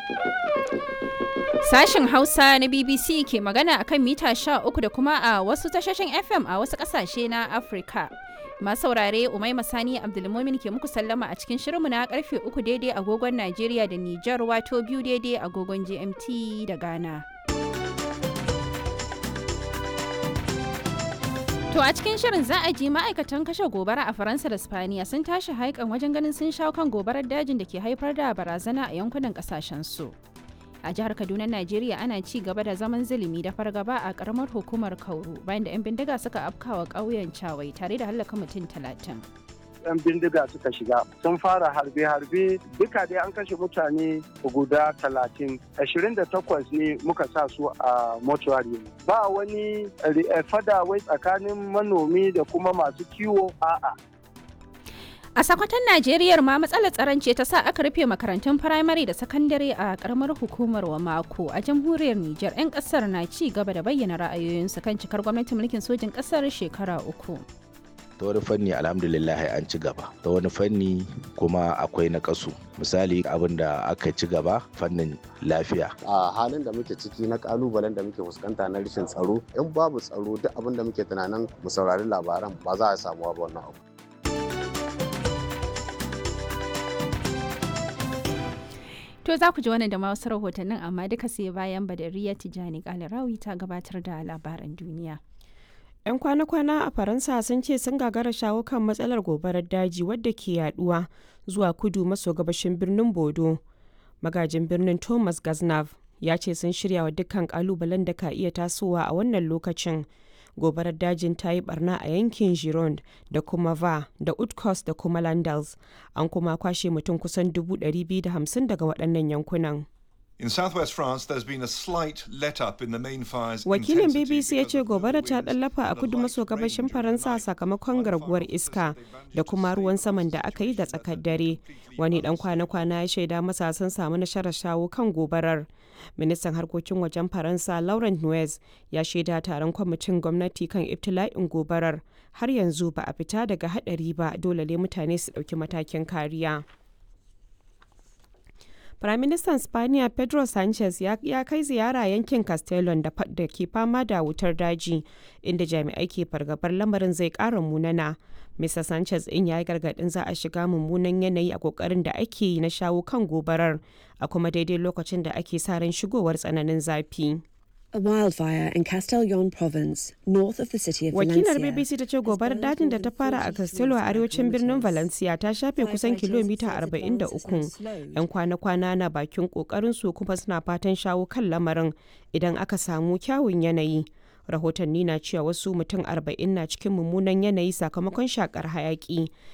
Sashen Hausa na BBC ke magana akan mita 13 da kuma a wasu tashoshin FM a wasu ƙasashe na Afirka. Masu saurare Umaima Sani Abdulmumin ke muku sallama a cikin shirinmu na karfe 3 daidai agogon Najeriya da Nijar wato biyu daidai agogon GMT da Ghana. To a cikin shirin za a ji ma'aikatan kashe gobara a Faransa da Spaniya sun tashi haikan wajen ganin sun shawo kan gobarar dajin da ke haifar da barazana a yankunan kasashen su. A jihar Kaduna, Najeriya ana ci gaba da zaman zulumi da fargaba a karamar hukumar Kauru bayan da 'yan bindiga suka afkawa ƙauyen Cawai tare da hallaka mutum talatin. yan bindiga suka shiga sun fara harbe-harbe duka dai an kashe mutane guda talatin ashirin da takwas ne muka sa su a mortuary ba wani fada wai tsakanin manomi da kuma masu kiwo a'a A sakwatan Najeriya ma matsalar tsaron ce ta sa aka rufe makarantun firamare da sakandare a karamar hukumar wa mako a jamhuriyar Nijar 'yan kasar na ci gaba da bayyana ra'ayoyinsu kan cikar gwamnatin mulkin sojin kasar shekara uku. ta wani fanni alhamdulillah an ci gaba ta wani fanni kuma akwai na kasu misali abin da aka ci gaba fannin lafiya a halin da muke ciki na kalubalen da muke fuskanta na rashin tsaro in babu tsaro duk abin da muke tunanin mu saurari labaran ba za a samu ba wannan abu To za ku ji wannan da ma wasu rahotannin amma duka sai bayan Badariya Tijani Kalarawi ta gabatar da labaran duniya. 'Yan kwana-kwana a Faransa sun ce sun gagara shawo kan matsalar gobarar daji wadda ke yaduwa zuwa kudu maso gabashin birnin Bodo. Magajin birnin Thomas Gaznav ya ce sun shirya wa dukkan kalubalen da ka iya tasowa a wannan lokacin. Gobarar dajin ta yi barna a yankin Gironde da kuma Va da Utkos da kuma Landals. An kuma kwashe mutum kusan 250 daga waɗannan yankunan. In southwest France, there's been a slight let-up in the main fire's Wakilin intensity BBC ya because ce of the gobara ta winds ɗallafa a and a kudu light maso rain gabashin during Faransa the night. sakamakon One garguwar firefighter iska said they managed da to kuma save ruwan the saman da aka yi da situation tsakar at dare. 150 Wani dan miles. kwana-kwana ya shaida masa sun samu nasarar shawo kan gobarar. Ministan harkokin wajen Faransa Laurent Nuez ya shaida taron kwamitin gwamnati kan ibtila'in gobarar. Har yanzu ba a fita daga hadari ba dole ne mutane su ɗauki matakin kariya. Firaministan Spaniya Pedro Sanchez ya, ya kai ziyara yankin Castellon da, fa- da ke fama da wutar daji, inda jami'ai ke fargabar lamarin zai ƙara munana. Mr. Sanchez in ya yi gargaɗin za a shiga mummunan yanayi a ƙoƙarin da ake yi na shawo kan gobarar, a kuma daidai lokacin da ake sa ran shigowar tsananin zafi. A wildfire in Castellon province, north of the city of Wakilar Valencia. BBC ta ce gobarar dajin da ta fara a Castello a arewacin birnin Valencia ta shafe kusan kilomita 43. 'Yan kwana-kwana na bakin kokarin su kuma suna fatan shawo kan lamarin idan aka samu kyawun yanayi. Rahotanni na cewa wasu mutum 40 na cikin mummunan yanayi sakamakon shakar hayaki